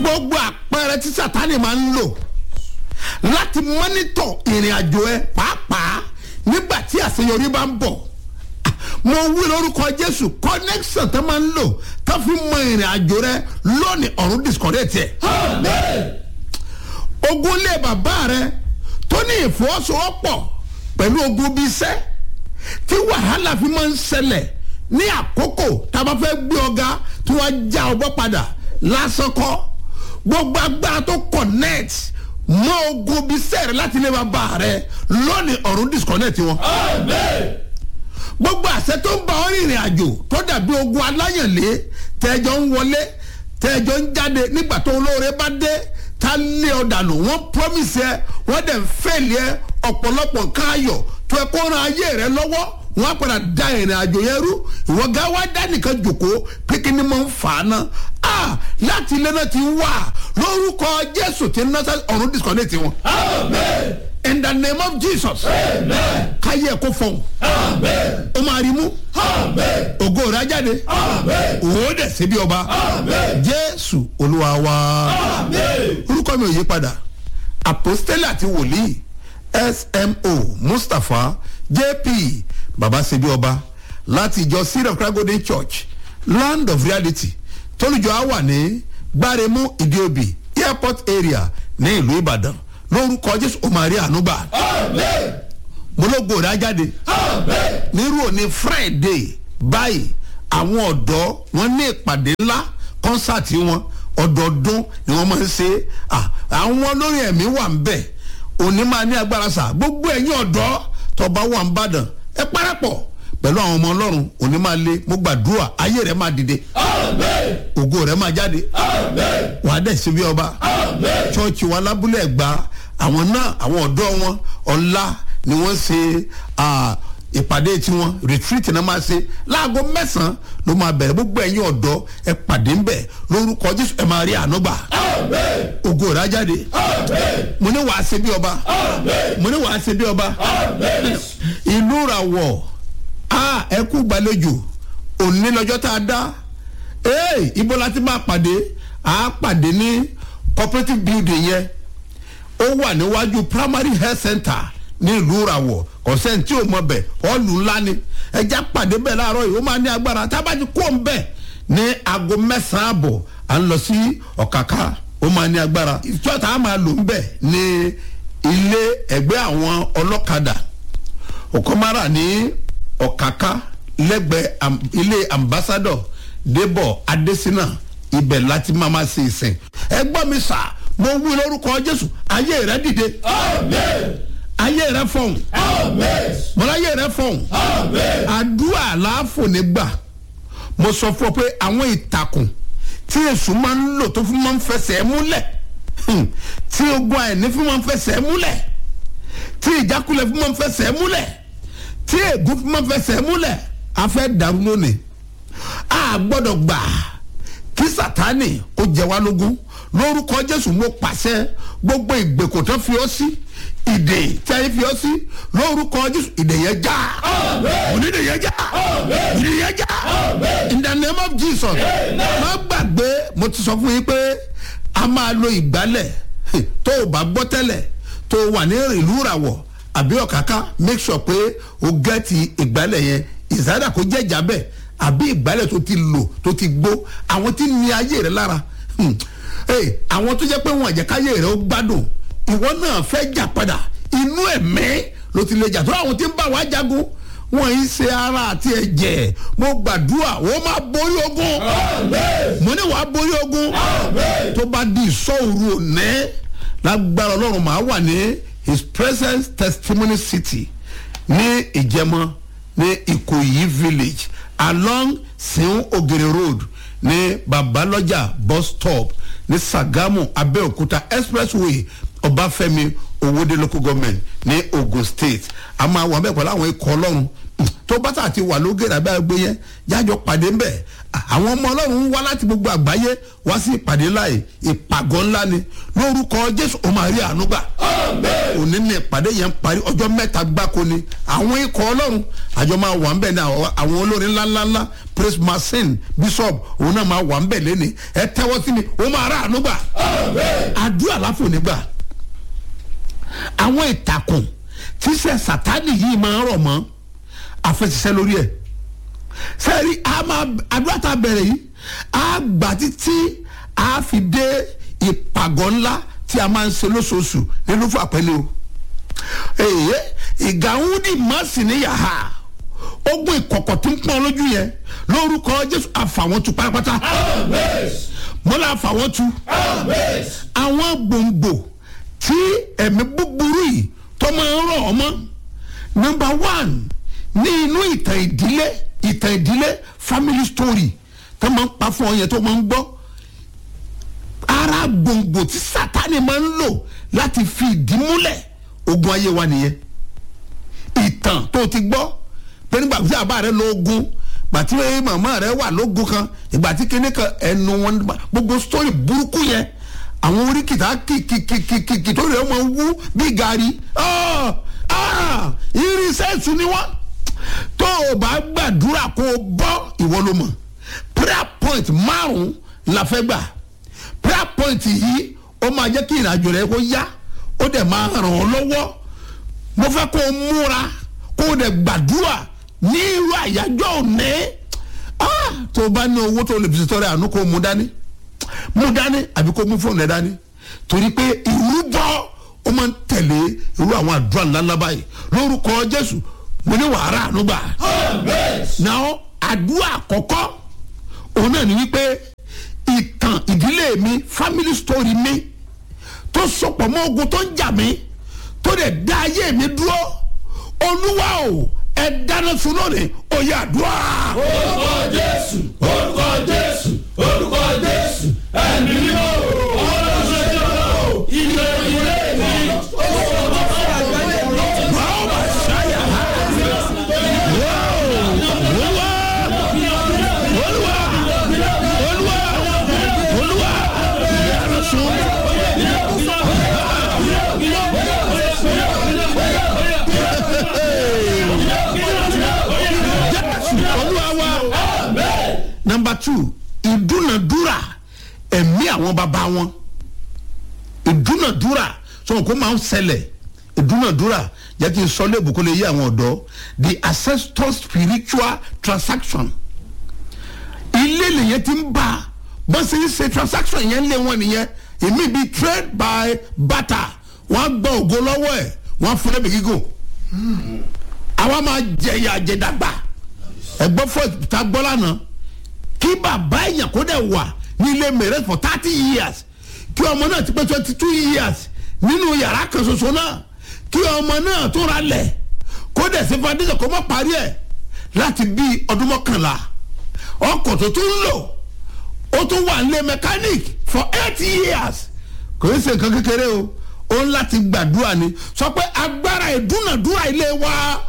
gbogbo àpẹẹrẹ tí sátani máa ń lò láti mọ́nítọ̀ ìrìn àjò ẹ pàápàá nígbà tí àṣeyọrí bá ń bọ̀ mo wí lórúkọ jésù connection tó máa ń lò tó fi mọ ìrìn àjò rẹ lónìí ọ̀run disconnect ẹ̀. ogun lé bàbá rẹ tó ní ìfọwọ́sowọ́pọ̀ pẹ̀lú ogun bíi iṣẹ́ tí wàhálà fi máa ń ṣẹlẹ̀ ní àkókò tá a bá fẹ́ gbé ọ̀gá tí wọ́n já ọgbọ́ padà lásán kọ́ gbogbo agbára tó connect mọ ogun bíi iṣẹ́ rẹ láti lé bàbá rẹ lónìí ọ̀run disconnect wọn gbogbo àṣẹ tó ń bá ọ rìnrìn àjò tó dàbí ogun aláyànlé tẹjọ ń wọlé tẹjọ ń jáde nígbà tó olóore bá dé tá lé ọ dànù wọn promise ẹ wọn dẹ̀ ń fẹ́lẹ̀ ẹ ọ̀pọ̀lọpọ̀ nǹkan ayọ̀ tó ẹ kó ran ayé rẹ lọ́wọ́ wọn á padà da ìrìn àjò yẹn rú ìwọ gá wá dá nìkan jòkó pékinní máa ń fà á ná a láti ilé náà ti wà lórúkọ jésù tí ń ná ọ̀run disconnect wọn. amen in the name of jesus. káyé ẹ̀kọ́ fọ̀hún. o máa rí mú. ògo rẹ̀ jáde. òwò dẹ̀ síbi ọba. jésù olúwa wa. orúkọ mi ò yí padà apostoli àti wòlíì smo mustapha jp baba síbi ọba láti ìjọ seed of christ golden church land of reality tólùjọ á wà ní gbáremú ìdíòbí airport area ní ìlú ìbàdàn lórúkọ jésù o máa rí ànúgbà. mo ló gbòòrò ajáde. nírú òní friday báyìí àwọn ọ̀dọ́ wọn ní ìpàdé ńlá kọ́nsáàtì wọn ọdọọdún ni wọ́n máa ń ṣe àwọn olórin ẹ̀mí wà ń bẹ̀ òní máa ní agbára sà gbogbo ẹ̀yin ọ̀dọ́ tọba wà ń bàdàn ẹ parapọ̀ pẹ̀lú àwọn ọmọ ọlọ́run òní máa lé mo gbàdúrà ayé rẹ̀ máa dìde ògo rẹ̀ máa jáde wàá dẹ̀ síbi ọba chọ́ọ̀chì wa lábúlé ẹ̀gbá àwọn náà àwọn ọ̀dọ́ wọn ọ̀la ni wọ́n ṣe ìpàdé tiwọn retreat náà máa ṣe láago mẹ́sàn-án ló máa bẹ̀rẹ̀ gbogbo ẹ̀yin ọ̀dọ́ ẹ pàdé ń bẹ̀ lórúkọ jésù ẹ máa rí ànúgbà ògo rẹ̀ á jáde mo ní wàá ṣe bí ọba mo ní wàá ṣe bí ọba ìlú ràwọ̀ ẹ kú gbàlejò òní lọ́jọ́ tá a dá ibo la ti máa pàdé a pàdé ní cooperative building yẹn ó wà níwájú primary health center ní ìlú ìràwọ̀ kọ̀sẹ́ni tí ò mọ bẹ̀ ọ́ọ̀lù ńlá ni ẹja pàdé bẹ́ẹ̀ láàárọ̀ yìí ó máa ní agbára tábàjì kó ń bẹ̀ ní aago mẹ́sàn-án àbọ̀ à ń lọ sí ọ̀kàkà ó máa ní agbára ìjọta á máa lò ń bẹ̀ ní ilé ẹgbẹ́ àwọn ọlọ́kadà òkọ́márà ní ọ̀kàkà lẹ́gbẹ̀ẹ́ ilé ambassador débọ̀ adésínà ibẹ̀ láti máa ma ṣe ìsìn ẹ gbọ́ mi sà mo wí lórúkọ jésù ayé rẹ dìde. ayé rẹ fọhùn. mọ̀lá ayé rẹ fọhùn. àdúrà láàfò nígbà mo sọ fún ọ pé àwọn ìtàkùn tí èṣù máa ń lò tó fún máa ń fẹsẹ̀ múlẹ̀ tí ogun àìní fún máa ń fẹsẹ̀ múlẹ̀ tí ìjákulẹ̀ fún máa ń fẹsẹ̀ múlẹ̀ tí ègún fún máa ń fẹsẹ̀ múlẹ̀ a fẹ́ dàrú lónìí a gbọ́dọ̀ gbà kí sátani kó jẹ wá lógún lórúkọ jésù mo pàṣẹ gbogbo ìgbèkùn tó fi ọ sí ìdè tí a fi ọ sí lórúkọ jésù ìdè yẹn já onídè yẹn já ìdè yẹn já in the name of jesus má gbàgbé mo ti sọ fún yín pé a máa lo ìgbálẹ̀ tó o bá gbọ́ tẹ́lẹ̀ tó o wà ní ìlú ìràwọ̀ àbí ọ̀káká make sure pé o gẹ́ẹ̀tì ìgbálẹ̀ yẹn ìsáyàdà kó jẹ́ ìjà bẹ́ẹ̀ àbí ìgbálẹ̀ tó ti lò tó ti gbó àwọn tí ní ayé rẹ lára àwọn tó jẹ́ pé wọn àjẹkáyé rẹ ó gbádùn ìwọ náà fẹ́ jà padà inú ẹ̀mí ló ti lè jà tó àwọn tí ń bá wa jagun wọn yìí ṣe ara àti ẹ̀jẹ̀ mo gbàdúrà wọ́n máa borí ogun mo ní wàá borí ogun tó bá di ìsọ̀rù òní lágbára ọlọ́run màá wà ní his presence testimony city ní ìjẹmọ ní ìkòyí village along seun ogere road ní babalọjà bus stop ní sagamu abeokuta expressway ọbáfẹ́mi owóde local government ní ogun state a máa wà bẹ́ẹ̀ pẹ̀lú àwọn ikọ̀ ọlọ́run tó bá tà ti wà lógèrè abẹ́ ẹgbẹ́ yẹn jájọ pàdé ńbẹ̀ àwọn ọmọ ọlọ́run ń wá láti gbogbo àgbáyé wá sí ìpàdé láì ìpàgọ́ ńlá ni lórúkọ jésù ó máa rí àánú gbà. òní ní ìpàdé yẹn parí ọjọ́ mẹ́ta gbáko ni àwọn ikọ̀ ọlọ́run àjọ máa wà ń bẹ̀ ní àwọn olórin ńláńláńlá praise marcin bishop òun náà máa wà ń bẹ̀ lẹ́ni ẹ tẹ́wọ́ sí mi ó máa rà ànúgbà àdúrà láfò nígbà àwọn ìtàkùn tíṣẹ́ sátani yìí máa ń rọ̀ mọ́ àfẹsẹ̀sẹ̀ lórí ẹ̀ sẹ́ẹ̀rí àdúrà tá a bẹ̀rẹ̀ yìí á gbà títí á fi dé ìpàgọ́ ńlá tí a máa ń ṣe lóṣooṣù nínú fún àpẹẹlẹ o èyí ìgàwúndì mọ́sì ní yàrá ogun ìkọ̀kọ̀ tí ń pọ́n lójú yẹn lórúkọ jésù àfàwọn tu pátápátá mọ́lá àfàwọn tu àwọn gbòǹgbò tí ẹ̀mí búburú yìí tó máa ń rọ̀ ọmọ nọmba one ní inú ìtàn ìdílé ìtàn ìdílé family story tó máa ń pa fún ọ yẹn tó máa ń gbọ́ ara gbòǹgbò tí sátani máa ń lò láti fi ìdí múlẹ̀ ogun ayé wa nìyẹn ìtàn tó ti gbọ́ pé nígbà tí àbá rẹ lóògùn ìgbà tí màmá rẹ wà lóògùn kan ìgbà tí kinní kan ẹnu wọn gbogbo story burúkú yẹn àwọn oríkìtà kìkìkìkìkì tó rẹ̀ wọ́n wú bí gàrí irinṣẹ́ ìsú ni wọ́n tó o bá gbàdúrà kó o bọ́ ìwọ ló mọ̀ prayer point márùn-ún la fẹ́ gbà prayer point yìí ó máa jẹ́ kí ìrìnàjò rẹ kó yá ó dẹ̀ máa ràn ọ́ lọ́wọ́ mo fẹ́ kó o múra kó o dẹ̀ gbàdúrà ní irú àyájọ́ òní tó o bá ní owó tó o lè fi ṣètọ́rẹ́ àánú kó o mú dání mú dání àbí kó mú fóònù ẹ dání torí pé ìrúbọ ó máa ń tẹ̀lé irú àwọn àdúrà ńláńlá báyìí lórúkọ jésù mo ní wàhálà ànúgbà náà àdúrà àkọ́kọ́ òun náà ní wípé ìtàn ìdílé mi family story mi tó sopọ̀ mọ́ ogun tó ń jà mí tó dẹ̀ dá ayé mi dúró olúwa o ẹ dáná sun lónìí oyè àdúrà. orúkọ jésù orúkọ jésù orúkọ jésù ẹ̀mí mímọ́ ọlọ́sọ̀jọ́ ilé ilé mi Báwo bá ṣáyà ha? Olúwa Olúwa Olúwa Olúwa dáná sun. Jésù Olúwa wa. Number two, ìdúnàdúrà ẹ̀mí àwọn bàbá wọn ìdúnàdúrà sọ̀rọ̀ kó máa ń ṣẹlẹ̀ ìdúnàdúrà jẹ́ kí n sọ léèbù kó lè yé àwọn ọ̀dọ́ the ancestor spiritual transaction ilé lèyẹn ti ń bá bó ṣe ń ṣe transaction yẹn lé wọn nìyẹn èmi bíi trade by barter wọ́n á gbọ́ ògo lọ́wọ́ ẹ̀ wọ́n á fún ẹ̀mí gígùn àwa máa jẹ̀yà jẹ̀dàgbà ẹ̀gbọ́n fún ìta gbọ́ lánàá kí bàbá èèyàn kó dẹ̀ wà ní ilé mẹ̀rẹ́ for thirty years kí ọmọ náà ti pé twenty two years nínú yàrá kan ṣoṣo náà kí ọmọ náà tó ra lẹ̀ kó dẹ̀ sí foundation kó má parí ẹ̀ láti bí ọdún mọ́kànlá ọkọ̀ tó tún lò ó tún wà nílé mechanic for eight years kò ń ṣe nǹkan kékeré o ó ń láti gbàdúrà ni sọ pé agbára ìdúnàdúrà ilé wa